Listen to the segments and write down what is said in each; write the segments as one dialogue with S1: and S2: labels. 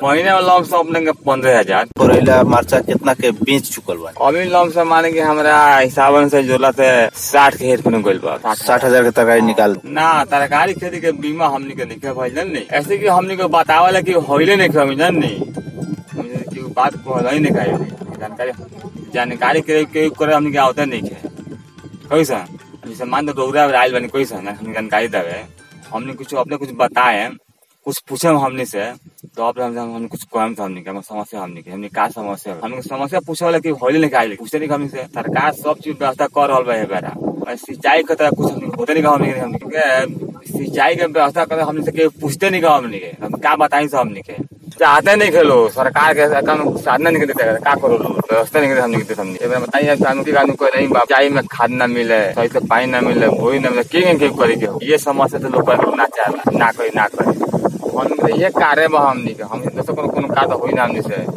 S1: महीने में लम सम अपने के पंद्रह हजार
S2: करेला मरचा कितना के बेच चुकल बा
S1: अभी लम सम माने कि हमरा हिसाबन से जोला से साठ के हेर फिर गइल बा
S2: साठ हजार के तरकारी निकाल
S1: ना तरकारी खेती के बीमा हमनी के नहीं भाई जान नहीं ऐसे कि हमनी को बतावला कि होइले नहीं खाई जान नहीं हमनी के केहू बात को ही नहीं खाई जानकारी जानकारी के के करे हमनी के आवते नहीं है कैसा जैसे मान दो डोगरा आइल बनी कैसा ना हमनी जानकारी देवे हमने कुछ अपने कुछ बताए कुछ पूछे हमने से तो आप हम हमने कुछ कहम था हमने के हमर समस्या हमने के हमने का समस्या है? हमने के समस्या पूछे वाला कि होइले नहीं खाई पूछते नहीं हमने से सरकार सब चीज व्यवस्था कर रहल बा है बेरा और सिंचाई के तरह कुछ हमने होते नहीं कहा हमने के हमने के सिंचाई के व्यवस्था कर हमने से के पूछते नहीं कहा हमने के हम क्या बताई सब हमने के चाहते नहीं खेलो सरकार के काम साधना नहीं देते का करो लो व्यवस्था नहीं करते हमने के हमने एक बार बताइए कानूनी कानून कोई नहीं बाप चाय में खाद ना मिले सही से पानी ना मिले बोई ना मिले के के करे के हो ये समस्या तो लोग ना चाहला ना कोई ना करे हम ये कार्य बा हमनी के हम दोसर कोनो कोनो कार्य होई ना हमनी से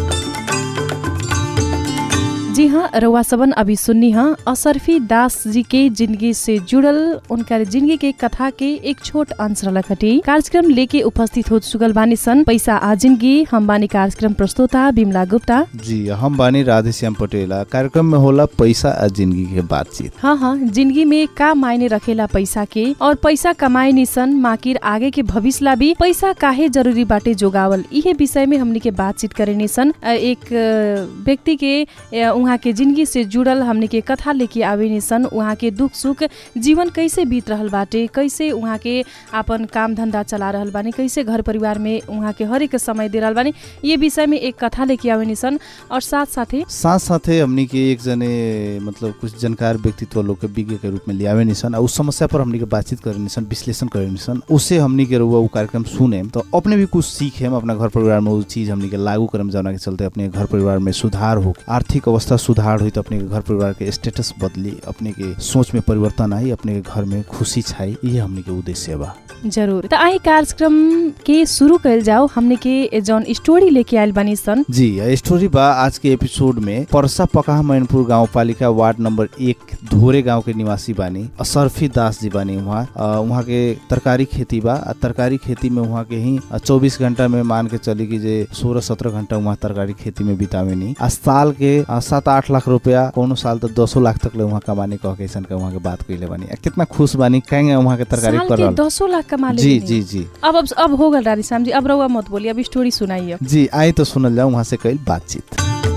S3: जी हाँ रउआ सबन अभी सुन्नी हाँ असरफी दास जी के जिंदगी से जुड़ल उनका जिंदगी के कथा के एक छोट अंश रखटी कार्यक्रम लेके उपस्थित हो चुकल बानी सन पैसा आ जिंदगी हम बानी कार्यक्रम प्रस्तोता बिमला गुप्ता
S2: जी हम बानी राधेश्याम पटेला कार्यक्रम में होला पैसा आ जिंदगी के बातचीत
S3: हाँ हाँ जिंदगी में का मायने रखेला पैसा के और पैसा कमाए निसन माकिर आगे के भविष्य ला भी पैसा काहे जरूरी बाटे जोगावल इहे विषय में हमनी के बातचीत करे निसन अ, एक अ, व्यक्ति के अ, उहाँ के जिंदगी से जुड़ल हमनी के कथा लेके आवे निसन उहाँ के दुख सुख जीवन कैसे बीत रहल बाटे कैसे उहाँ के आपन काम धंधा चला रहल बानी कैसे घर परिवार में उहाँ के हरेक समय दे रहल बानी ये विषय में एक कथा लेके आवे निसन और साथ साथे
S2: साथ साथे हमनी के एक जने मतलब कुछ जानकार व्यक्तित्व लोग के विज्ञ के रूप में लियावे निसन आ उस समस्या पर हमनी के बातचीत करे निसन विश्लेषण करे निसन उससे हमनी के रउआ उ कार्यक्रम सुने तो अपने भी कुछ सीखे अपना घर परिवार में वो चीज हमनी के लागू करम जौना के चलते अपने घर परिवार में सुधार हो आर्थिक अवस्था सुधार हुई तो अपने के घर परिवार के स्टेटस बदली अपने के सोच में परिवर्तन आई अपने के घर में खुशी छाई ये हमनी के उद्देश्य बा
S3: जरूर त आई कार्यक्रम के शुरू कइल जाओ हमने के जौन स्टोरी लेके आयल बानी सन
S2: जी यह स्टोरी बा आज के एपिसोड में परसा पकाहा मैनपुर गाँव पालिका वार्ड नंबर एक धोरे गांव के निवासी बानी असरफी दास जी बानी वहाँ अ, वहाँ के तरकारी खेती बा आ तरकारी खेती में वहाँ के ही चौबीस घंटा में मान के चली कि जे सोलह सत्रह घंटा वहाँ तरकारी खेती में बितावे नी आ साल के अ, सात आठ लाख रुपया कोनो साल तो दसो लाख तक ले वहाँ कमाने कह के ऐसन के वहाँ के बात कइले बानी आ, कितना खुश बानी कहेंगे वहाँ के तरकारी
S3: साल
S2: कर
S3: के
S2: रहल
S3: दसों लाख कमा ले
S2: जी जी जी
S3: अब अब अब हो गल रानी श्याम जी अब रउआ मत बोली अब स्टोरी सुनाइए
S2: जी आई तो सुनल जाओ वहाँ से कईल बातचीत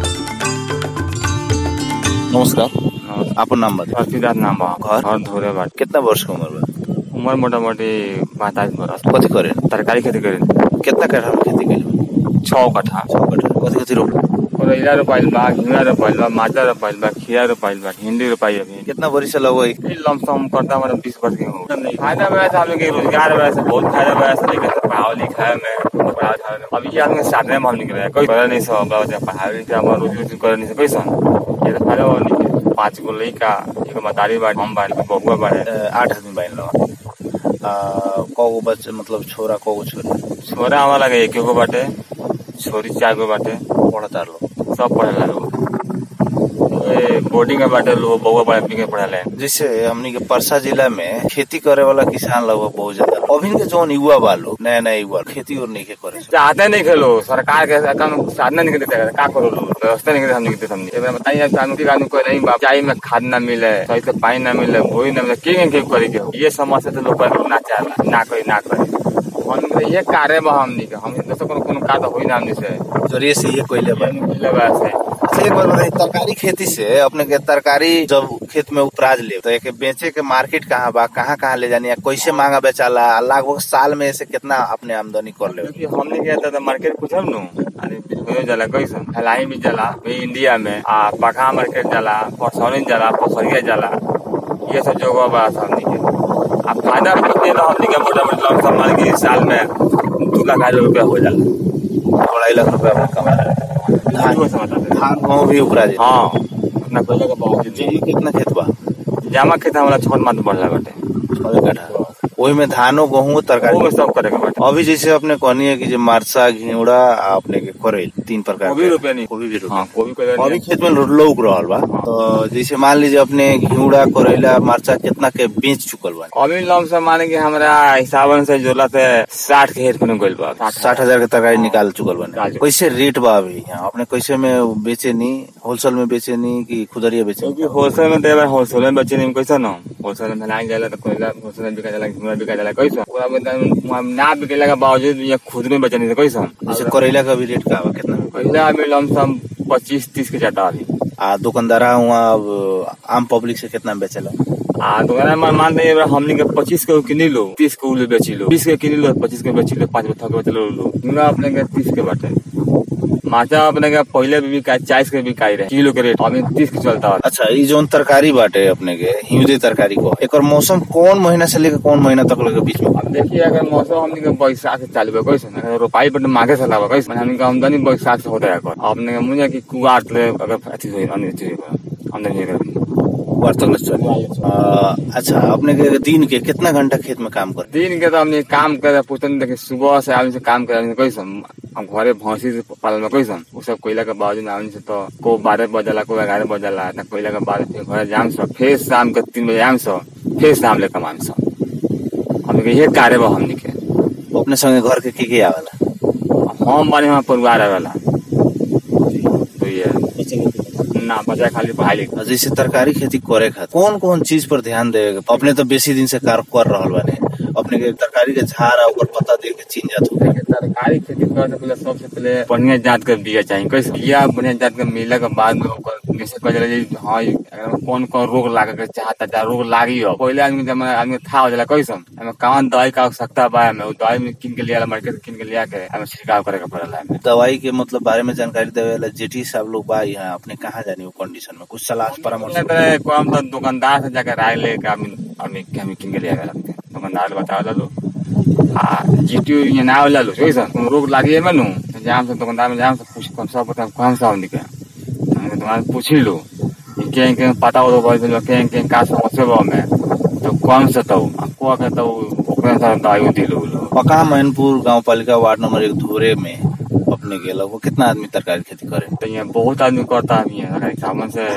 S2: नमस्कार आपन नाम बता
S1: सिद्धार्थ नाम बा
S2: घर?
S1: घर धोरे बाट
S2: कितना वर्ष के उम्र बा
S1: उम्र मोटामोटी पैंतालीस बरस
S2: कथी करे
S1: तरकारी खेती करे
S2: कितना कट्ठा में खेती कइल
S1: छः कट्ठा
S2: छह कट्ठा कथी कथी रोप
S1: करैला रोपाइल बा घिउरा रोपाइल बा माचा रोपाइल बा खीरा रोपाइल बा भिंडी रोपाई अभी
S2: कितना वर्ष से लगो
S1: ये लमसम करता हमारा बीस वर्ष के हो फायदा वजह से हम लोग के रोजगार वजह से बहुत फायदा वजह से लेकर पढ़ाई लिखाई में पढ़ाई लिखाई में। अभी ये आदमी साधने में हम निकल रहे हैं कोई करे नहीं सब हमरा वजह से पढ़ाई लिखाई में रोजी रोटी करे नहीं से कैसन ये तो फायदा हो नहीं है। पाँच गो लड़का एक मतारी बाड़ी हम बाड़ी बबुआ बाड़े
S2: आठ आदमी बाइन लगा कगो बच्चे मतलब छोरा कगो छोरी
S1: छोरा हमारा लगे एक गो बाटे छोरी चार गो बाटे
S2: पढ़ता लो
S1: सब पढ़े लगे ये बोर्डिंग में बाटे लोग बउआ बाड़े पी के पढ़े ले
S2: जैसे हमनी के परसा जिला में खेती करे वाला किसान लोग बहुत ज्यादा अभी के जौन युवा बा लोग नया नया युवा खेती और नहीं के करे
S1: चाहते नहीं खेलो सरकार के काम साधना नहीं देते का करो लो व्यवस्था नहीं करते हमने देते हमने एक बार बताइए कानूनी कानून कोई नहीं बाप चाय में खाद ना मिले सही से पानी ना मिले बोई ना मिले के के करे के हो ये समस्या तो लोग ना चाहला ना कोई ना करे हम तो ये कार्य बा हमनी के हम दोसर कोनो कोनो कार्य होई ना हमनी से
S2: जरिए से ये कोयले बा
S1: मिले वैसे
S2: अच्छा एक बात बताइए तरकारी खेती से अपने के तरकारी जब खेत में उपराज ले तो एक बेचे के मार्केट कहाँ बा कहाँ कहाँ ले जानी है कैसे मांगा बेचाला आ लगभग साल में से कितना अपने आमदनी कर ले
S1: क्योंकि हमने क्या था मार्केट पूछब नु अरे हो जाला कैसन फलाई भी जाला वही इंडिया में आ पखा मार्केट जाला परसौनी जाला पसरिया जाला ये सब जगह बा हमने के अब फायदा कितने ना हमने के मोटा मोटा लमसम मान के साल में दू लाख हजार रुपया हो जाला
S2: अढ़ाई लाख रुपया अपने कमा रहे धान
S1: इहो समझ आता है।
S2: धान गेहूँ भी उपराज है।
S1: हाँ अपना पहले का बहुत
S2: जी कितना खेत बा
S1: जामा खेत हमारा छोट मात्र बढ़ला बाटे
S2: छः कट्ठा वही में धानो गेहूं तरकारी
S1: वो में सब करे के बाटे
S2: अभी जैसे अपने कहनी है कि जो मरचा घिउड़ा आ अपने के करेल तीन प्रकार
S1: कोबी
S2: के।
S1: रोपे नहीं
S2: कोबी भी रोपे
S1: हाँ कोबी को
S2: अभी खेत में लौक रहल बा तो जैसे मान लीजिए अपने घिउड़ा करेला मरचा कितना के बेच चुकल बा
S1: अभी लम से माने कि हमरा हिसाबन से जोला से साठ के हेड में गइल बा
S2: साठ हजार के तरकारी निकाल चुकल बने
S1: निकाल चुकल।
S2: कैसे रेट बा अभी यहाँ अपने कैसे में बेचे नी होलसेल में बेचे नी कि खुदरिया बेचे
S1: क्योंकि होलसेल में तो एबार होलसेल में बेचे नहीं कैसे न होलसेल में लाइन जाला तो कोयला होलसेल में बिका जाला घिउरा बिका जाला कैसे पूरा मतलब वहाँ ना बिकेला के बावजूद ये खुद में बेचनी थे कैसे
S2: जैसे करेला का भी रेट का बा कितना में?
S1: पहले अभी लम सम पच्चीस तीस के चाटा अभी
S2: आ दुकानदारा हुआ अब आम पब्लिक से कितना में बेचेला
S1: आ दुकान में मान दे हमनी के पच्चीस के किनी लो तीस के उले बेची लो बीस के किनी लो पच्चीस के बेची लो पाँच बता के बेच लो लो घिउरा अपने के तीस के बाटे माचा अपने के पहले भी बिका चालीस के बिकाई रहे किलो के रेट अभी तीस के चलता है
S2: अच्छा ये जोन तरकारी बाटे अपने के हिउदे तरकारी को एक मौसम कौन महीना से लेकर कौन महीना तक लगे बीच में
S1: अब देखिए अगर मौसम हमने के बैसाख से चालू है कैसे अगर रोपाई पर माघे से लावा कैसे हमने का आमदनी बैसाख से होता है कर अपने के मुझे कि कुआर ले अगर अथी होई अन्य अथी होई, आमदनी अगर
S2: वार्तालाप चले आ, अच्छा अपने के दिन के कितना घंटा खेत में काम कर
S1: दिन के तो हमने काम करे पूछते देखिए सुबह से आदमी से काम करे कैसे हम घरे भैंसी से पालन में कैसे वो सब कोयला के बावजूद आदमी से तो को बारह बजला को ग्यारह बजला तो कोयला के बाद फिर घरे जाम सब फिर शाम के तीन बजे आम सब फिर शाम ले कमाम सब हमने के ये कार्य बा हमने के
S2: अपने संगे घर के के के आवेला
S1: हम बने वहाँ परिवार वाला तो ये ना बचा खाली पढ़ाई लिखाई
S2: और जैसे तरकारी खेती करे खातिर कौन कौन चीज पर ध्यान देवे के? अपने तो बेसी दिन से कार्य कर रहल बाने अपने के तरकारी के झाड़ आ ओकर पत्ता देख के चिन जात हो
S1: देखिए, तरकारी खेती करे से पहले सबसे पहले बढ़िया जात के बिया चाहिए कैसे बिया बढ़िया जात के मिले के बाद में ओकर जैसे कह जाला जे हाँ ई एकरा में कौन कौन रोग लागे के चाहता चाहे रोग लागी हो पहले आदमी जब आदमी था हो जाला कैसे एमे कौन दवाई का आवश्यकता बा एमे उ दवाई में किन के लिया मार्केट से किन के लिया के एमे छिड़काव करे के पड़ेला एमे
S2: दवाई के मतलब बारे में जानकारी देवे वाला जेठी साहब लोग बा यहाँ अपने कहाँ जानी वो कंडीशन में कुछ सलाह परामर्श
S1: पहले तरह कम तो दुकानदार से जाकर राय ले के आदमी आदमी के हमें किन के लिया गया दुकानदार बतावे लो आ जीटीओ ये ना वाला लो कैसे कोनो रोग लागी है मेनू जाम से दुकानदार में जाम से पूछ कौन सा बता कौन सा हमनी के हमने दुकान से पूछी लो कि के के पता हो तो बोल दिलो के के का समस्या बा में तो कौन से तो को के तो ओकरे अनुसार दवाई दिलो लो
S2: पका मैनपुर गांव पालिका वार्ड नंबर एक धोरे में अपने के लगभग कितना आदमी तरकारी खेती करे
S1: तो यहाँ बहुत आदमी करता है यहाँ अगर सामान से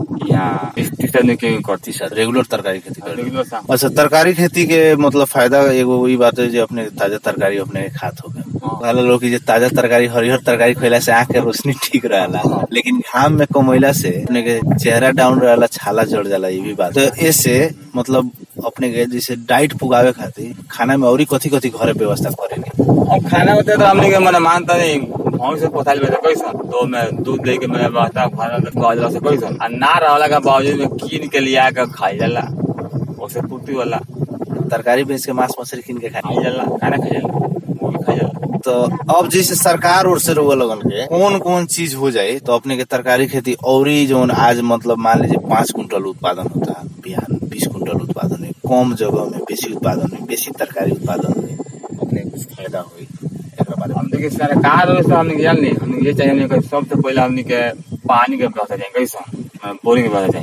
S1: यहाँ तीस तीस आदमी क्यों करती
S2: तीस आदमी रेगुलर तरकारी खेती करे
S1: रेगुलर सा
S2: अच्छा तरकारी खेती के मतलब फायदा एगो वही बात है जो अपने ताजा तरकारी अपने के खात हो गए
S1: हाँ।
S2: कहला लोग कि जे ताजा तरकारी हरिहर तरकारी खइला से आँख के रोशनी ठीक रहेला लेकिन घाम में कमैला से अपने के चेहरा डाउन रहेला छाला जड़ जाला ये भी बात तो इससे मतलब अपने के जैसे डाइट पुगावे खातिर खाना में औरी कथी कथी घरे व्यवस्था करेंगे
S1: अब खाना होते तो हमने के मन मानता नहीं भौंस से पोथाल बेचे कैसा तो मैं दूध दे के मैं व्यवस्था घर अंदर बाजला से कैसा आ ना रहला के बावजूद में कीन के लिया के खाई जाला ओसे पूर्ति वाला
S2: तरकारी बेच के मांस मछली किन के खाए
S1: खाई जाला खाना खाई जाला वो भी खाई जाला
S2: तो अब जैसे सरकार और से रोग लगन के कौन कौन चीज हो जाए तो अपने के तरकारी खेती औरी जो आज मतलब मान लीजिए पाँच कुंटल उत्पादन होता है बिहान बीस कुंटल उत्पादन है कम जगह में बेसी उत्पादन है बेसी तरकारी उत्पादन में अपने कुछ फायदा हुई एकरा बारे में
S1: हम देखिए सरकार और से हमने के जान नहीं हमने ये चाहिए हमने के सबसे पहले हमने के पानी के व्यवस्था चाहिए कैसा अ, बोरिंग के व्यवस्था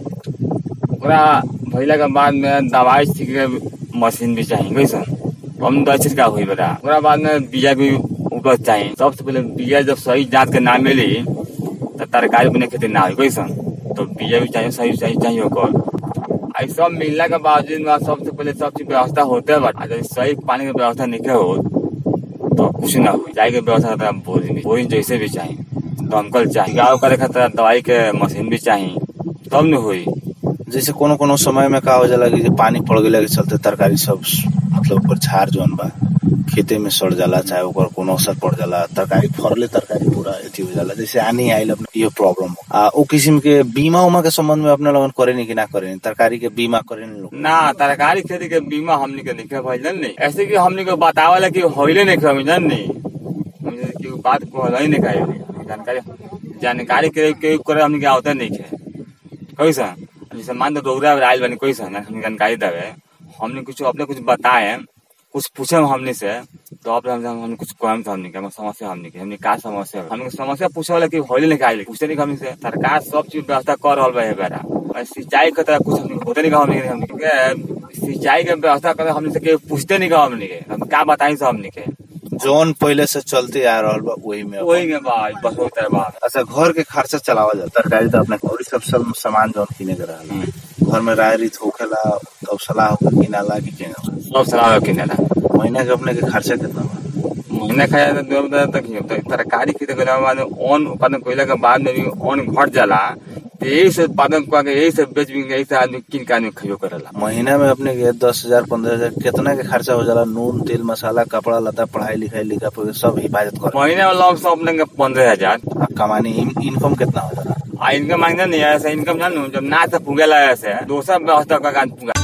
S1: चाहिए ओकरा भइला के बाद में दवाई छींटे के मशीन भी चाहिए कैसा हम दस चीज का हुई बेटा ओकरा बाद में बिया भी उपज चाहिए सबसे पहले बिया जब सही जात के ना मिली तो तरकारी बने खेती ना हुई कैसा तो बिया भी चाहिए सही सही चाहिए ओकर आ ई सब मिलला के बावजूद में सबसे पहले सब चीज व्यवस्था होते बट अगर सही पानी के व्यवस्था नहीं हो तो कुछ ना हो जाए के व्यवस्था रहता है बोरिंग भी बोरिंग जैसे भी चाहिए दमकल चाहिए गाँव करे खातिर दवाई के मशीन भी चाहिए तब न हुई
S2: जैसे कोनो कोनो समय में का हो जाला कि जे पानी पड़ गया के चलते तरकारी सब मतलब ओकर झाड़ जौन बा खेते में सड़ जाला चाहे ओकर कोनो असर पड़ जाला तरकारी फरले तरकारी पूरा अथी हो जाला जैसे आनी आइल अपने ये प्रॉब्लम हो आ ओ किस्म के बीमा उमा के संबंध में अपने लोगन करे नहीं कि ना करे तरकारी के बीमा करे नहीं लोग
S1: ना तरकारी खेती के बीमा हमनी के नहीं भाई जान नहीं ऐसे कि हमनी के बतावला कि होइले नहीं खाई जान नहीं मुझे कि बात को हल नहीं खाई जानकारी जानकारी के के करे हमनी के आवता नहीं है कैसा जैसे मान लो रोगरा आइल बनी कैसा हमनी जानकारी देवे हमने कुछ अपने कुछ बताए कुछ पूछे हमने से तो आप हम हमने कुछ कहम था हमने के हमर समस्या हमने के हमने का समस्या है हमने समस्या पूछे वाला कि होइले नहीं खाई पूछते नहीं हमने से सरकार सब चीज व्यवस्था कर रहल बा है बेरा और सिंचाई के तरह कुछ हमने होते नहीं हमने हमने के सिंचाई के व्यवस्था करे हमने से केहू पूछते नहीं का हमने के हम क्या बताई सब हमने के
S2: जौन पहले से चलते आ रहल बा वही में
S1: वही में बा बस वही तरह बा
S2: अच्छा घर के खर्चा चलावा जाता तरकारी तो अपने और सब सब सामान जौन किने के रहला घर में राय रीत होखेला तब सलाह होकर किनाला कि केना
S1: सब सलाह किनेला
S2: महीना के अपने के खर्चा कितना बा
S1: महीना खाया तो दो बजे तक ही होता है तरकारी खेती के बाद ऑन उत्पादन कोयला के बाद में भी ऑन घट जाला तो यही से उत्पादन करके यही से बेच भी यही से आदमी किन के आदमी खइयो करेला
S2: महीना में अपने के दस हजार पंद्रह हजार कितना के खर्चा हो जाला नून तेल मसाला कपड़ा लता पढ़ाई लिखाई लिखा पढ़ी सब हिफाजत कर
S1: महीने में लम अपने के पंद्रह हजार
S2: कमानी इन- इनकम कितना हो जाला
S1: आ इनकम मांगना नहीं है ऐसा इनकम जानू जब ना से पुगेला ऐसे दोसर व्यवस्था का काम पुगा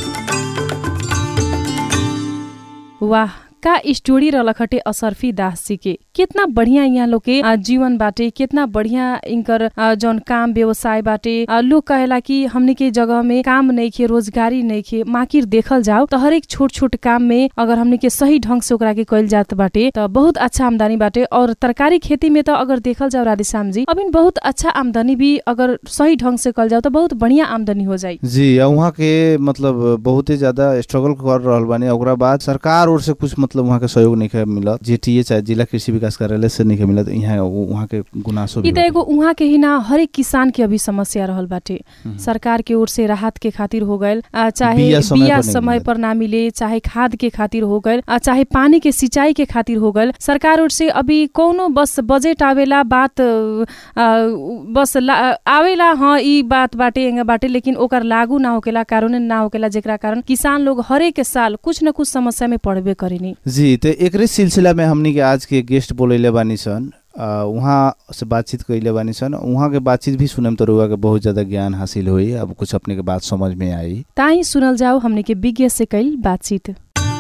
S3: वाह का स्टोरी रलखटे असरफी दास जी के कितना बढ़िया यहाँ लोग के आ, जीवन बाटे कितना बढ़िया इनकर आ, जौन काम व्यवसाय बाटे आ, लोग कहेला कि हमने के जगह में काम नहीं खे रोजगारी नहीं खे माकिर देखल जाओ तो हर एक छोट छोट काम में अगर हमने के सही ढंग से ओकरा के कइल जात बाटे तो बहुत अच्छा आमदनी बाटे और तरकारी खेती में तो अगर देखल जाओ राधेश्याम जी अभी बहुत अच्छा आमदनी भी अगर सही ढंग से कइल जाओ तो बहुत बढ़िया आमदनी हो जाई
S2: जी आ वहाँ के मतलब बहुते ज्यादा स्ट्रगल कर रहल बानी ओकरा बाद सरकार ओर से कुछ मतलब वहाँ के सहयोग नहीं के मिलत जेटीए चाहे जिला कृषि विकास कार्यालय से नहीं के मिलत यहाँ वहाँ के गुनासो भी
S3: ई त एगो उहाँ के ही ना हरेक किसान के अभी समस्या रहल बाटे सरकार के ओर से राहत के खातिर हो गयल आ, चाहे
S2: बिया समय
S3: बिया
S2: पर नहीं
S3: समय
S2: मिलत।
S3: पर ना मिले चाहे खाद के खातिर हो गयल आ, चाहे पानी के सिंचाई के खातिर हो गयल सरकार ओर से अभी कौनो बस बजेट आवेला बात आ, बस ला, आवेला हाँ ई बात बाटे एंगा बाटे लेकिन ओकर लागू ना होकेला कार्यान्वयन ना होकेला जेकरा कारण किसान लोग हरेक साल कुछ न कुछ समस्या में पड़बे करेनी
S2: जी तो एकरे सिलसिला में हमनी के आज के गेस्ट बोलैले बानी सन आ, उहाँ से बातचीत कैले बानी सन उहाँ के बातचीत भी सुनम तो रुआ के बहुत ज्यादा ज्ञान हासिल होई अब कुछ अपने के बात समझ में आई
S3: ताही सुनल जाओ हमने के विज्ञ से कैल बातचीत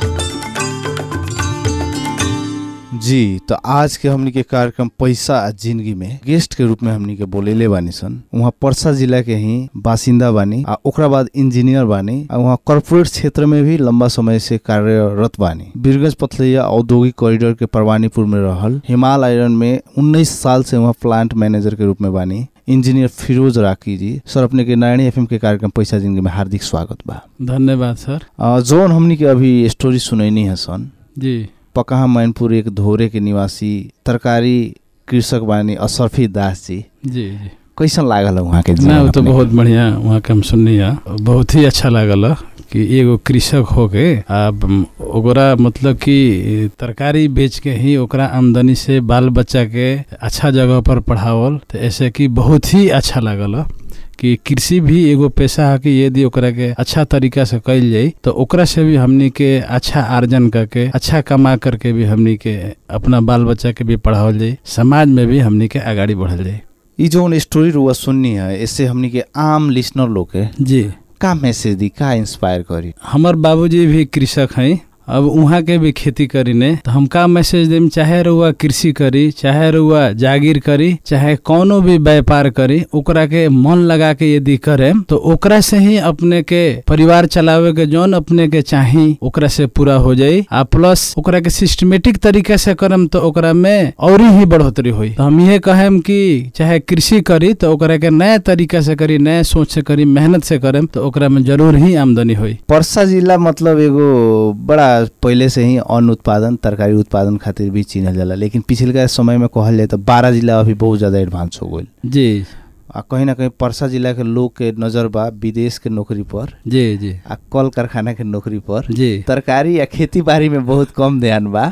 S2: जी तो आज के हमनी के कार्यक्रम पैसा आ जिंदगी में गेस्ट के रूप में हमनी के बोलेले बानी सन वहाँ परसा जिला के ही बासिंदा बानी आ ओकरा बाद इंजीनियर बानी आ वहाँ कॉर्पोरेट क्षेत्र में भी लंबा समय से कार्यरत बानी बीरगंज पथलैया औद्योगिक कॉरिडोर के परवानीपुर में रहल हिमाल आयरन में 19 साल से वहाँ प्लांट मैनेजर के रूप में बानी इंजीनियर फिरोज राकी जी सर अपने के नारायणी एफएम के कार्यक्रम पैसा जिंदगी में हार्दिक स्वागत बा
S4: धन्यवाद सर
S2: आ, जौन हमनी के अभी स्टोरी सुनैनी है सन
S4: जी
S2: पकहा मैनपुर एक धोरे के निवासी तरकारी कृषक बानी असरफी दास जी
S4: जी जी
S2: कैसन लागल है वहाँ के
S4: ना
S2: जीवन
S4: वो तो
S2: अपने?
S4: बहुत बढ़िया वहाँ के हम सुननी है बहुत ही अच्छा लागल कि एगो कृषक हो के अब ओकरा मतलब कि तरकारी बेच के ही ओकरा आमदनी से बाल बच्चा के अच्छा जगह पर पढ़ावल तो ऐसे कि बहुत ही अच्छा लागल कि कृषि भी एगो पेशा है कि यदि ओकरा के अच्छा तरीका से कैल जाई तो ओकरा से भी हमनी के अच्छा आर्जन करके अच्छा कमा करके भी हमनी के अपना बाल बच्चा के भी पढ़ावल जाई समाज में भी हमनी के आगाड़ी बढ़ल जाई
S2: ई जौन स्टोरी रुआ सुननी है इससे हमनी के आम लिसनर लोग के
S4: जी
S2: का मैसेज दी का इंस्पायर करी
S4: हमर बाबूजी भी कृषक हैं अब उहाँ के भी खेती करी ने तो हम का मैसेज देम चाहे रुआ कृषि करी चाहे रुआ जागीर करी चाहे कोनो भी व्यापार करी ओकरा के मन लगा के यदि करे तो ओकरा से ही अपने के परिवार चलावे के जौन अपने के चाही ओकरा से पूरा हो जाई आ प्लस ओकरा के सिस्टमेटिक तरीका से करम तो ओकरा में और ही बढ़ोतरी हुई तो हम ये कहेम कि चाहे कृषि करी तो ओकरा के नया तरीका से करी नया सोच से करी मेहनत से करम तो ओकरा में जरूर ही आमदनी हुई
S2: परसा जिला मतलब एगो बड़ा पहले से ही अन्न उत्पादन तरकारी उत्पादन खातिर भी चिन्हल जाला लेकिन पिछले समय में कहल जाए तो बारह जिला अभी बहुत ज्यादा एडवांस हो गई
S4: जी
S2: आ कहीं ना कहीं परसा जिला के लोग के नजर बा विदेश के नौकरी पर
S4: जी जी
S2: आ कल कारखाना के नौकरी पर
S4: जी
S2: तरकारी या खेती बाड़ी में बहुत कम ध्यान बा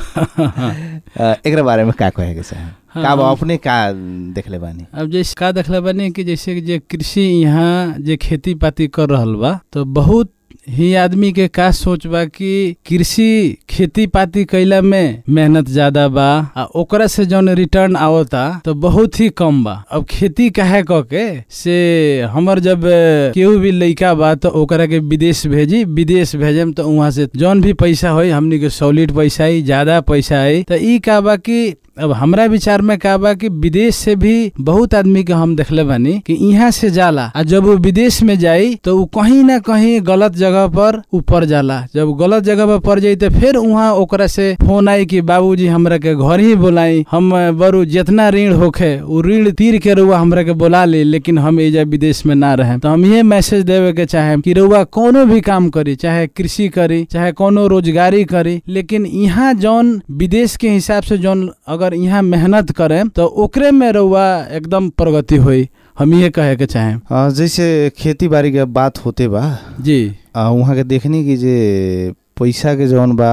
S2: आ, एकरा बारे में का कहे के चाहे का बा अपने का देखले बानी
S4: अब जैसे का देखले बानी कि जैसे कि जे कृषि यहाँ जे खेती पाती कर रहल बा तो बहुत ही आदमी के का सोच बा कि कृषि खेती पाती कैला में मेहनत ज्यादा बा आ ओकरा से जौन रिटर्न आवता तो बहुत ही कम बा अब खेती काहे क के से हमर जब अ, केहू भी लइका बा तो ओकरा के विदेश भेजी विदेश भेजम तो वहाँ से जौन भी पैसा होई हमनी के सॉलिड पैसा आई ज्यादा पैसा आई तो ई का बा कि अब हमरा विचार में का बा कि विदेश से भी बहुत आदमी के हम देखले बानी कि यहाँ से जाला आ जब वो विदेश में जाई तो वो कहीं ना कहीं गलत जगह पर ऊपर जाला जब गलत जगह पर पड़ जाई तो फिर वहाँ ओकरा से फोन आई कि बाबूजी हमरा के घर ही बोलाई हम बरू जितना ऋण होखे वो ऋण तीर के रुआ हमरा के बोला ली लेकिन हम एजा विदेश में ना रहे तो हम ये मैसेज देवे के चाहे कि रुआ कोनो भी काम करी चाहे कृषि करी चाहे कोनो रोजगारी करी लेकिन यहाँ जौन विदेश के हिसाब से जौन अगर यहाँ मेहनत करे तो ओकरे में रुआ एकदम प्रगति हुई हम ये कहे के चाहे
S2: अ, जैसे खेती बाड़ी के बात होते बा
S4: जी
S2: अ, उहाँ के देखनी कि जे पैसा के जौन बा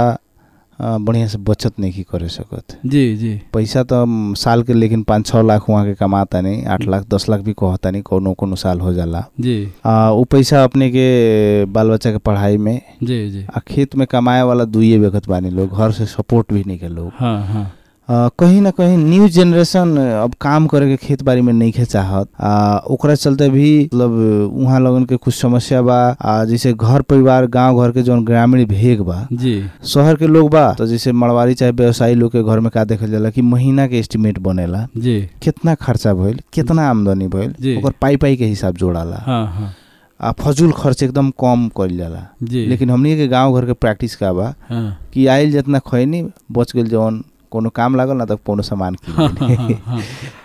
S2: अ, बढ़िया से बचत नहीं की करे सकत
S4: जी जी
S2: पैसा तो हम साल के लेकिन पाँच छः लाख वहाँ के कमाता नहीं आठ लाख दस लाख भी कहता नहीं कोनो कोनो साल हो जाला
S4: जी
S2: आ, उ पैसा अपने के बाल बच्चा के पढ़ाई में
S4: जी जी
S2: आ खेत में कमाए वाला दुइये बेखत बानी लोग घर से सपोर्ट भी नहीं के लोग
S4: हाँ हाँ
S2: आ, कहीं ना कहीं न्यू जनरेशन अब काम करे के खेती बाड़ी में नहीं खे चाहत आ, ओकरा चलते भी मतलब उहाँ लोगन के कुछ समस्या बा आ, जैसे घर परिवार गांव घर के जौन ग्रामीण भेग बा
S4: जी
S2: शहर के लोग बा तो जैसे मड़वारी चाहे व्यवसायी लोग के घर में का देखल जाला कि महीना के एस्टिमेट बनेला
S4: जी
S2: कितना खर्चा भइल कितना आमदनी भइल
S4: जी।
S2: ओकर पाई पाई के हिसाब जोड़ाला
S4: हाँ हाँ
S2: आ फजूल खर्च एकदम कम कइल जाला
S4: जी
S2: लेकिन हमनी के गांव घर के प्रैक्टिस का बा
S4: हाँ
S2: कि आइल जितना खैनी बच गेल जवन कोनो काम लागल ना त कोनो सामान
S4: हाँ,
S2: किन
S4: हाँ, हाँ,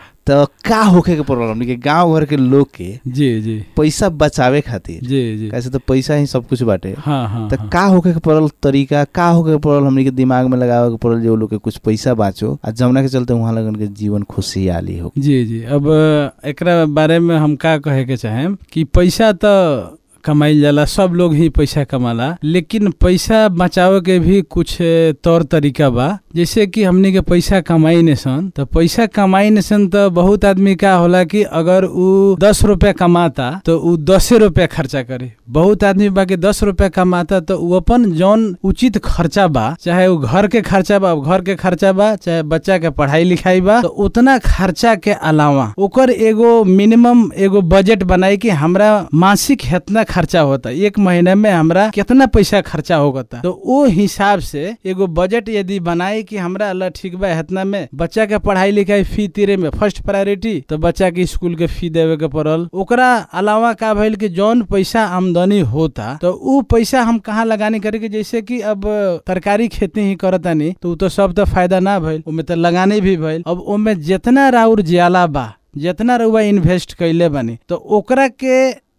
S2: त का होखे के पड़ल हमनी के गांव घर के लोग के
S4: जी जी
S2: पैसा बचावे खातिर
S4: जी जी
S2: कैसे तो पैसा ही सब कुछ बाटे
S4: हाँ हाँ
S2: त
S4: हाँ।
S2: का होखे के पड़ल तरीका का होखे के पड़ल हमनी के दिमाग में लगावे के पड़ल जो लोग के कुछ पैसा बाँचो आ जमुना के चलते वहाँ लगन के जीवन खुशहाली हो
S4: जी जी अब एकरा बारे में हम का कहे के चाहेम कि पैसा तो कमाइल जाला सब लोग ही पैसा कमाला लेकिन पैसा बचावे के भी कुछ तौर तरीका बा जैसे कि हमनी के पैसा कमाई ने सन तो पैसा कमाई ने सन तो बहुत आदमी का होला कि अगर उ दस रुपया कमाता तो उ दसे रुपया खर्चा करे बहुत आदमी बा कि दस रुपया कमाता तो उ अपन जौन उचित खर्चा बा चाहे उ घर के खर्चा बा घर के खर्चा बा चाहे बच्चा के पढ़ाई लिखाई बा तो उतना खर्चा के अलावा ओकर एगो मिनिमम एगो बजट बनाई कि हमरा मासिक हेतना खर्चा होता एक महीने में हमरा कितना पैसा खर्चा होगता तो वो हिसाब से एगो बजट यदि बनाई कि हमरा अल्लाह ठीक बा हेतना में बच्चा के पढ़ाई लिखाई फी तीरे में फर्स्ट प्रायोरिटी तो बच्चा के स्कूल के फी देवे के पड़ल ओकरा अलावा का भइल कि जौन पैसा आमदनी होता तो उ पैसा हम कहाँ लगानी करे कि जैसे कि अब तरकारी खेती ही करतानी तो उ तो सब तो फायदा ना भइल ओमे तो लगानी भी भइल अब ओमे जितना राउर जियाला बा जितना रुआ इन्वेस्ट कैले बानी तो ओकरा के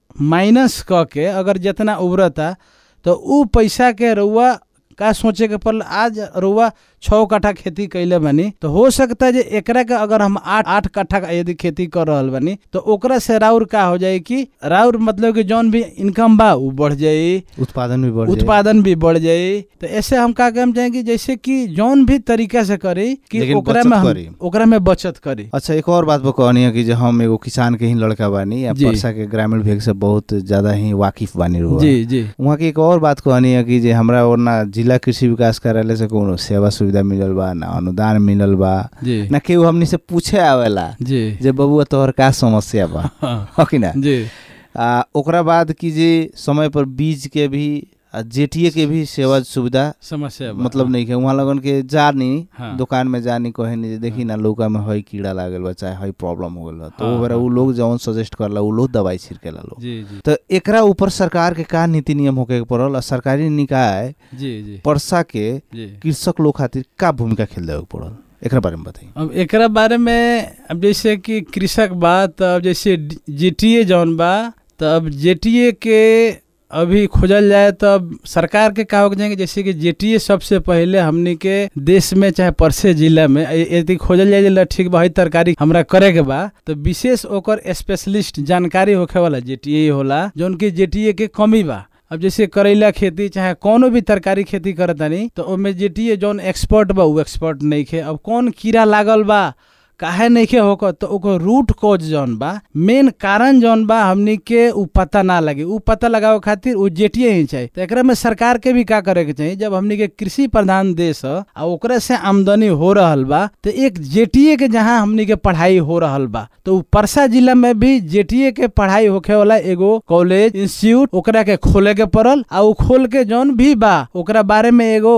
S4: माइनस क के अगर जितना उभरता तो उ पैसा के रुआ का सोचे के पड़ल आज रुआ छः कट्ठा खेती कैले बानी तो हो सकता है जे एकरा के अगर हम आठ आठ कट्ठा का यदि खेती कर रहल बानी तो ओकरा से राउर का हो जाए कि राउर मतलब कि जौन भी इनकम बा उ बढ़ जाई
S2: उत्पादन भी बढ़ जाए।
S4: उत्पादन भी बढ़ जाई तो ऐसे हम का कहम चाहें कि जैसे कि जौन भी तरीका से करी कि
S2: लेकिन
S4: ओकरा
S2: बचत
S4: में हम
S2: करी।
S4: ओकरा में बचत करी
S2: अच्छा एक और बात बा कहनी है कि जो हम एगो किसान के ही लड़का बानी या
S4: जी।
S2: परसा के ग्रामीण भेग से बहुत ज्यादा ही वाकिफ बानी रुआ
S4: जी जी
S2: वहाँ की एक और बात कहनी है कि जे हमरा और ना जिला कृषि विकास कार्यालय से कोनो सेवा सुविधा मिलल बा ना अनुदान मिलल बा
S4: जी
S2: ना केहू हमनी से पूछे आवेला
S4: जी
S2: जे बबुआ तोहर का समस्या बा
S4: हाँ,
S2: हो कि ना
S4: जी
S2: आ ओकरा बाद की जे समय पर बीज के भी आ जेटीए के भी सेवा सुविधा
S4: समस्या बा।
S2: मतलब नहीं है वहाँ लगन के जानी
S4: हाँ।
S2: दुकान में जानी कहे नहीं जे देखी ना लौका में हई कीड़ा लागल बा चाहे हई प्रॉब्लम हो गल बा तो
S4: हाँ,
S2: वो बेरा
S4: हाँ,
S2: उ लोग जौन सजेस्ट करला उ लोग दवाई छिड़केला लोग
S4: जी जी
S2: तो एकरा ऊपर सरकार के का नीति नियम होके के पड़ल और सरकारी निकाय
S4: जी जी
S2: परसा के
S4: जी
S2: कृषक लोग खातिर का भूमिका खेल देवे के पड़ल एकरा बारे में बताई
S4: अब एकरा बारे में अब जैसे कि कृषक बा तो अब जैसे जेटीए जौन बा तो अब जेटीए के अभी खोजल जाए तो अब सरकार के का हो जाएंगे जैसे कि जेटीए सबसे पहले हमनी के देश में चाहे परसे जिला में य- यदि खोजल जाए जे ठीक बा हई तरकारी हमरा करे के बा तो विशेष ओकर स्पेशलिस्ट जानकारी होखे वाला जेटीए होला जौन की जेटीए के कमी बा अब जैसे करैला खेती चाहे कोनो भी तरकारी खेती करतानी तो ओमे जेटीए जौन एक्सपर्ट बा उ एक्सपर्ट नहीं खे अब कौन कीड़ा लागल बा काहे नइखे होकर तो ओकर रूट कोज जौन बा मेन कारण जौन बा हमनी के उ पता ना लगे उ पता लगावे खातिर उ जेटीए ही चाहिए तो एकरा में सरकार के भी का करे के चाहिए जब हमनी के कृषि प्रधान देश ह आ ओकरा से आमदनी हो रहल बा तो एक जेटीए के जहाँ हमनी के पढ़ाई हो रहल बा तो उ परसा जिला में भी जेटीए के पढ़ाई होखे वाला एगो कॉलेज इंस्टीट्यूट ओकरा के खोले के पड़ल आ उ खोल के जौन भी बा ओकरा बारे में एगो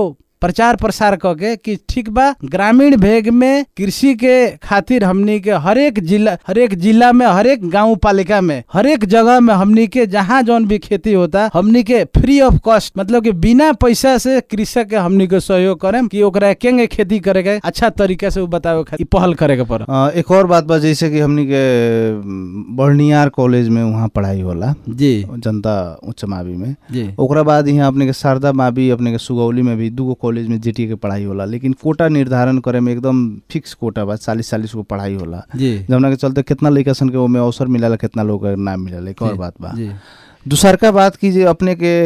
S4: प्रचार प्रसार क के कि ठीक बा ग्रामीण भेग में कृषि के खातिर हमनी के हरेक जिला हरेक जिला में हरेक गांव पालिका में हरेक जगह में हमनी के जहाँ जौन भी खेती होता हमनी के फ्री ऑफ कॉस्ट मतलब कि बिना पैसा से कृषक के हमनी के सहयोग करेम कि ओकरा केंगे खेती करे के अच्छा तरीका से उ बतावे खातिर पहल करे के पड़त
S2: अ, एक और बात बा जैसे कि हमनी के अम, बर्नियार कॉलेज में वहाँ पढ़ाई होला
S4: जी
S2: जनता उच्च मावी में
S4: जी
S2: ओकरा बाद यहाँ अपने के शारदा मावी अपने के सुगौली में भी दूगो कॉलेज में जेटी के पढ़ाई होला लेकिन कोटा निर्धारण करे में एकदम फिक्स कोटा बा चालीस चालीस गो पढ़ाई होला
S4: जी
S2: जमुना के चलते कितना लड़का सन के ओमे अवसर मिला कितना लोग के ना मिला एक और
S4: जी,
S2: बात बा
S4: जी
S2: दूसरका बात की जे अपने के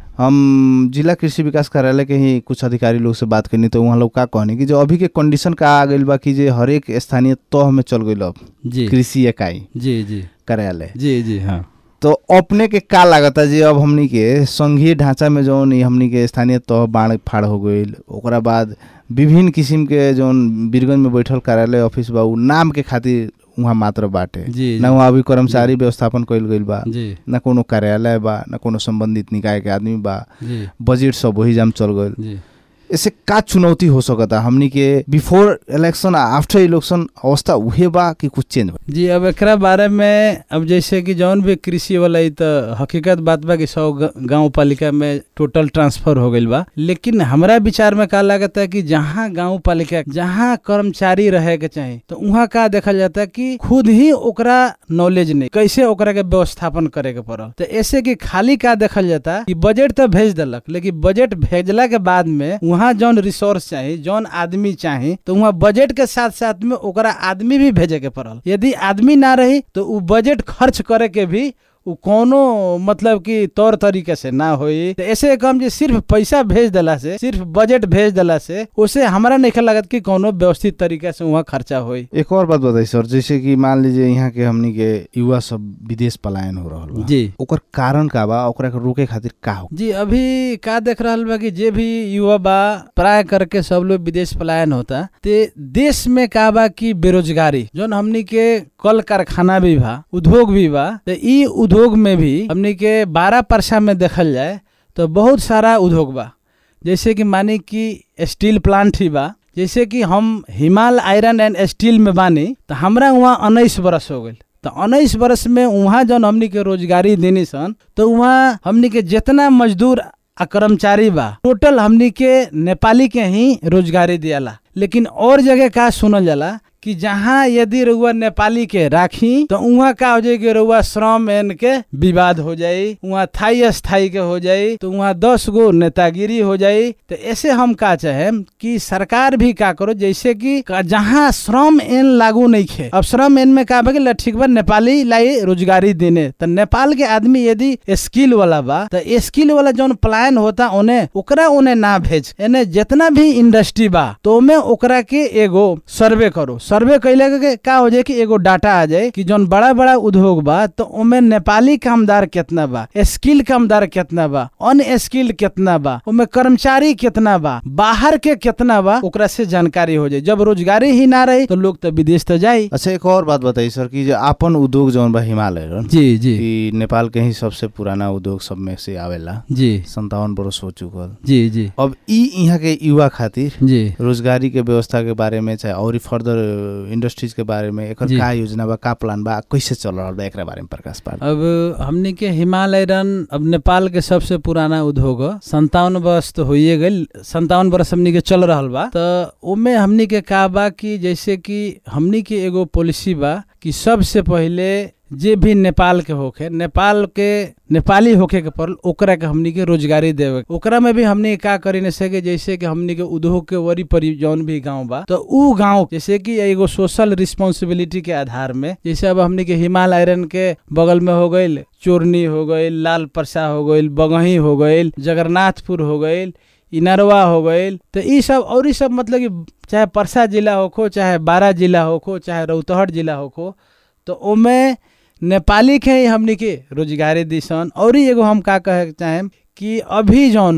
S2: हम जिला कृषि विकास कार्यालय के ही कुछ अधिकारी लोग से बात करनी तो वहाँ लोग का कहनी कि जो अभी के कंडीशन का आ गइल बा कि जे हरेक स्थानीय तह में चल गइल अब
S4: जी
S2: कृषि इकाई
S4: जी जी
S2: कार्यालय
S4: जी जी हाँ
S2: तो अपने के का लागता जे अब हमनी के संघीय ढांचा में जौन ई हमनी के स्थानीय तह बाढ़ फाड़ हो गइल ओकरा बाद विभिन्न किसिम के जौन बीरगंज में बैठल कार्यालय ऑफिस बा उ नाम के खातिर वहाँ मात्र बाटे
S4: जी
S2: ना वहाँ अभी कर्मचारी व्यवस्थापन कइल गइल बा
S4: जी
S2: ना कोनो कार्यालय बा ना कोनो संबंधित निकाय के आदमी बा
S4: जी
S2: बजट सब वही जाम चल गइल
S4: जी
S2: ऐसे का चुनौती हो सकता हमनी के बिफोर इलेक्शन आफ्टर इलेक्शन अवस्था उहे बा कि कुछ चेंज बा
S4: जी अब एकरा बारे में अब जैसे कि जौन भी कृषि वाला ई तो हकीकत बात बा कि सौ गांव पालिका में टोटल ट्रांसफर हो गइल बा लेकिन हमरा विचार में का लागत है कि जहाँ गांव पालिका जहाँ कर्मचारी रहे के चाही तो वहाँ का देखल जाता है कि खुद ही ओकरा नॉलेज नहीं कैसे ओकरा के व्यवस्थापन करे के पड़ल तो ऐसे कि खाली का देखल जाता कि बजट तो भेज देलक लेकिन बजट भेजला के बाद में वहाँ जौन रिसोर्स चाही जौन आदमी चाही तो वहाँ बजट के साथ साथ में ओकरा आदमी भी भेजे के पड़ल यदि आदमी ना रही तो उ बजट खर्च करे के भी उ कोनो मतलब कि तौर तरीके से ना होई तो ऐसे कम जे सिर्फ पैसा भेज देला से सिर्फ बजट भेज देला से उसे हमरा नहीं लगत कि कोनो व्यवस्थित तरीके से वहाँ खर्चा होई
S2: एक और बात बताई सर जैसे कि मान लीजिए यहाँ के हमनी के युवा सब विदेश पलायन हो रहल बा
S4: जी
S2: ओकर कारण का बा ओकरा के रोके खातिर का हो
S4: जी अभी का देख रहल बा कि जे भी युवा बा प्राय करके सब लोग विदेश पलायन होता ते देश में का बा कि बेरोजगारी जौन हमनी के कल कारखाना भी बा उद्योग भी बा तो ई उद्योग में भी हमनी के बारह परसा में देखल जाए तो बहुत सारा उद्योग बा जैसे कि मानी कि स्टील प्लांट ही बा जैसे कि हम हिमाल आयरन एंड स्टील में बानी तो हमरा वहाँ उन्नीस बरस हो गई तो उन्नीस बरस में वहाँ जौन हमनी के रोजगारी देनी सन तो वहाँ हमनी के जितना मजदूर आ कर्मचारी बा टोटल हमनी के नेपाली के ही रोजगारी दियाला लेकिन और जगह का सुनल जाला कि जहाँ यदि रउआ नेपाली के राखी तो वहाँ का हो जाए कि रउआ श्रम एन के विवाद हो जाई वहाँ थाई स्थाई के हो जाई तो वहाँ दस गो नेतागिरी हो जाई तो ऐसे हम का चाहे कि सरकार भी का करो जैसे कि का- जहाँ श्रम एन लागू नहीं खे अब श्रम एन में का बा कि ठीक बा नेपाली लाई रोजगारी देने तो नेपाल के आदमी यदि स्किल वाला बा तो स्किल वाला जौन प्लान होता उन्हें ओकरा उन्हें ना भेज एने जितना भी इंडस्ट्री बा तो में ओकरा के एगो सर्वे करो सर्वे कैले के का हो जाए कि एगो डाटा आ जाए कि जौन बड़ा बड़ा उद्योग बा तो ओमे नेपाली कामदार कितना बा स्किल कामदार कितना बा अनस्किल्ड कितना बा ओमे कर्मचारी कितना बा बाहर के कितना बा ओकरा से जानकारी हो जाए जब रोजगारी ही ना रही तो लोग तो विदेश तो जाई
S2: अच्छा एक और बात बताई सर कि जो आपन उद्योग जौन बा हिमालय रन,
S4: जी जी
S2: ई नेपाल के ही सबसे पुराना उद्योग सब में से आवेला
S4: जी
S2: संतावन बरस हो चुकल
S4: जी जी
S2: अब ई यहाँ के युवा खातिर
S4: जी
S2: रोजगारी के व्यवस्था के बारे में चाहे और फर्दर इंडस्ट्रीज के बारे में एकर
S4: जी।
S2: का योजना बा का प्लान बा कैसे चल रहल बा एकरा बारे में प्रकाश पाड़
S4: अब हमने के हिमालय रन अब नेपाल के सबसे पुराना उद्योग ह संतावन वर्ष तो होइए गई संतावन वर्ष हमनी के चल रहल बा तो ओमे हमनी के का बा कि जैसे कि हमनी के एगो पॉलिसी बा कि सबसे पहिले जे भी नेपाल के होखे नेपाल के नेपाली होखे के पड़ल ओकरा के हमनी के रोजगारी देवे ओकरा में भी हमनी का करे न सके जैसे कि हमनी के उद्योग के वरी परी जौन भी गांव बा तो उ गांव जैसे कि एगो सोशल रिस्पॉन्सिबिलिटी के आधार में जैसे अब हमनी के हिमाल आयरन के बगल में हो गईल चोरनी हो गईल लाल परसा हो गईल बगही हो गईल जगन्नाथपुर हो गईल इनरवा हो गईल तो ई सब और ई सब मतलब कि चाहे परसा जिला होखो चाहे बारा जिला होखो चाहे रौतहट जिला होखो तो ओमे नेपाली के ही हमनी के रोजगारी दिसन और ही एगो हम का कहे के चाहेम कि अभी जौन बा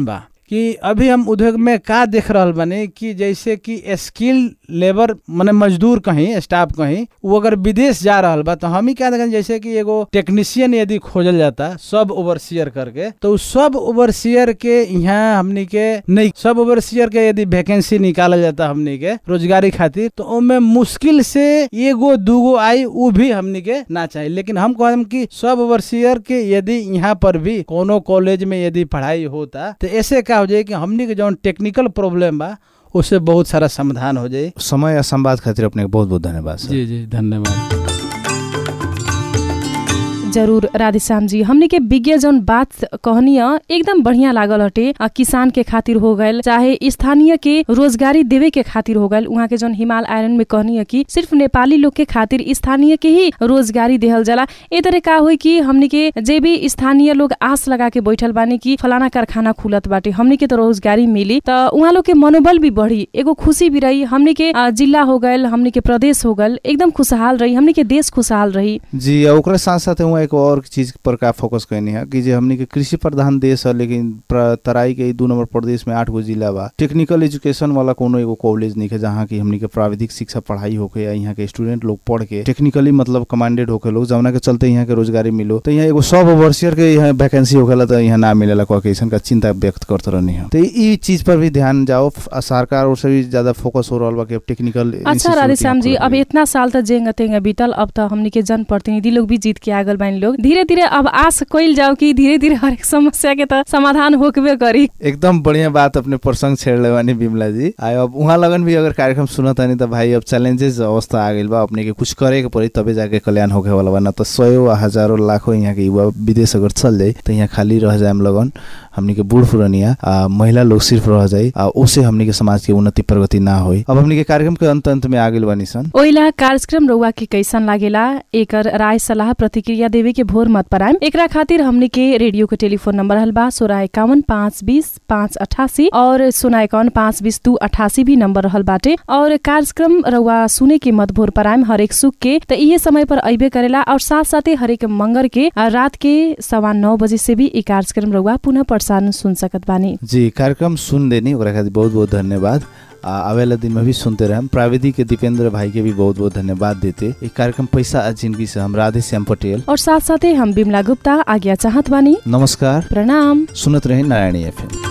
S4: कि अभी हम उद्योग में का देख रहल बानी कि जैसे कि स्किल लेबर माने मजदूर कहीं स्टाफ कहीं वो अगर विदेश जा रहल बा तो हम ही क्या देखें जैसे कि एगो टेक्नीशियन यदि खोजल जाता सब ओवरसियर करके तो उ सब ओवरसियर के यहाँ हमनी के नहीं सब ओवरसियर के यदि वैकेंसी निकालल जाता हमनी के रोजगारी खातिर तो ओमे मुश्किल से एगो दूगो आई उ भी हमनी के ना चाहिए लेकिन हम कहम कि सब ओवरसियर के यदि यहाँ पर भी कोनो कॉलेज में यदि पढ़ाई होता तो ऐसे का हो जाए कि हमनी के जौन टेक्निकल प्रॉब्लम बा उससे बहुत सारा समाधान हो जाए
S2: समय आ संवाद खातिर अपने के बहुत बहुत धन्यवाद सर
S4: जी जी धन्यवाद
S3: जरूर राधेश्याम जी हमने के विज्ञ जौन बात कहनी ह, एकदम बढ़िया लागल हटे आ, किसान के खातिर हो गए चाहे स्थानीय के रोजगारी देवे के खातिर हो गए उहाँ के जौन हिमाल आयरन में कहनी है कि सिर्फ नेपाली लोग के खातिर स्थानीय के ही रोजगारी देहल जाला ए तरह का होई कि हमने के जे भी स्थानीय लोग आस लगा के बैठल बानी कि फलाना कारखाना खुलत बाटे हमने के तो रोजगारी मिली त उहाँ लोग के मनोबल भी बढ़ी एगो खुशी भी रही हमने के आ, जिला हो गए हमने के प्रदेश हो गए एकदम खुशहाल रही हमने के देश खुशहाल रही
S2: जी आ ओकरा साथ साथ वहाँ एक और चीज पर का फोकस कैनी है कि जे हमनी के कृषि प्रधान देश है लेकिन प्र- तराई के ई दू नंबर प्रदेश में आठ गो जिला बा टेक्निकल एजुकेशन वाला कोनो एगो कॉलेज नहीं है जहाँ की हमनी के प्राविधिक शिक्षा पढ़ाई होके या यहाँ के स्टूडेंट लोग पढ़ के टेक्निकली मतलब कमांडेड होके लोग जौना के चलते यहाँ के रोजगारी मिलो तो यहाँ एगो सब ओवरसियर के यहाँ वैकेंसी होखेला तो यहाँ ना मिलेला कह के ऐसन का चिंता व्यक्त करते रहनी है तो ई चीज पर भी ध्यान जाओ फ- आ सरकार और से भी ज्यादा फोकस हो रहा बा कि टेक्निकल
S3: अच्छा राधेश्याम जी अब इतना साल त जेंग तेंग बीतल अब त हमनी के जनप्रतिनिधि लोग भी जीत के आगल बानी लोग धीरे धीरे अब आस कइल जाओ कि धीरे धीरे हरेक समस्या के त समाधान होकबे करी
S2: एकदम बढ़िया बात अपने प्रसंग छेड़ले बानी बिमला जी आ अब उहाँ लगन भी अगर कार्यक्रम सुनत तानी त भाई अब चैलेंजेस अवस्था आ गइल बा अपने के कुछ करे के पड़ी तबे जाके कल्याण होके वाला बा ना त सयौ आ हजारों लाखों यहाँ के युवा विदेश अगर चल जाई त यहाँ खाली रह जाएम लगन हमनी के बूढ़ पुरानिया आ महिला लोग सिर्फ रह जाई आ ओसे हमनी के समाज के उन्नति प्रगति ना होई अब हमनी के कार्यक्रम के अंत अंत में आ गइल बानी सन
S3: ओइला कार्यक्रम रउआ के कैसन लागेला एकर राय सलाह प्रतिक्रिया देवे के भोर मत पराएम एकरा खातिर हमनी के रेडियो के टेलीफोन नंबर हल बा सोलह इक्यावन पाँच बीस पाँच अठासी और सोलह इक्यावन पाँच बीस दू अठासी भी नंबर रहल बाटे और कार्यक्रम रउआ सुने के मत भोर पराएम हरेक सुख के त इहे समय पर अइबे करेला और साथ साथे हरेक मंगर के आ, रात के सवा नौ बजे से भी ई कार्यक्रम रउआ पुनः प्रसारण सुन सकत बानी
S2: जी कार्यक्रम सुन देनी ओकरा खातिर बहुत बहुत धन्यवाद आ, आवेला दिन में भी सुनते रहे प्राविधिक के दीपेंद्र भाई के भी बहुत बहुत धन्यवाद देते ये कार्यक्रम पैसा आ जिंदगी से हम राधे श्याम पटेल
S3: और साथ साथे हम बिमला गुप्ता आज्ञा चाहत बानी
S2: नमस्कार
S3: प्रणाम
S2: सुनत रहे नारायणी एफएम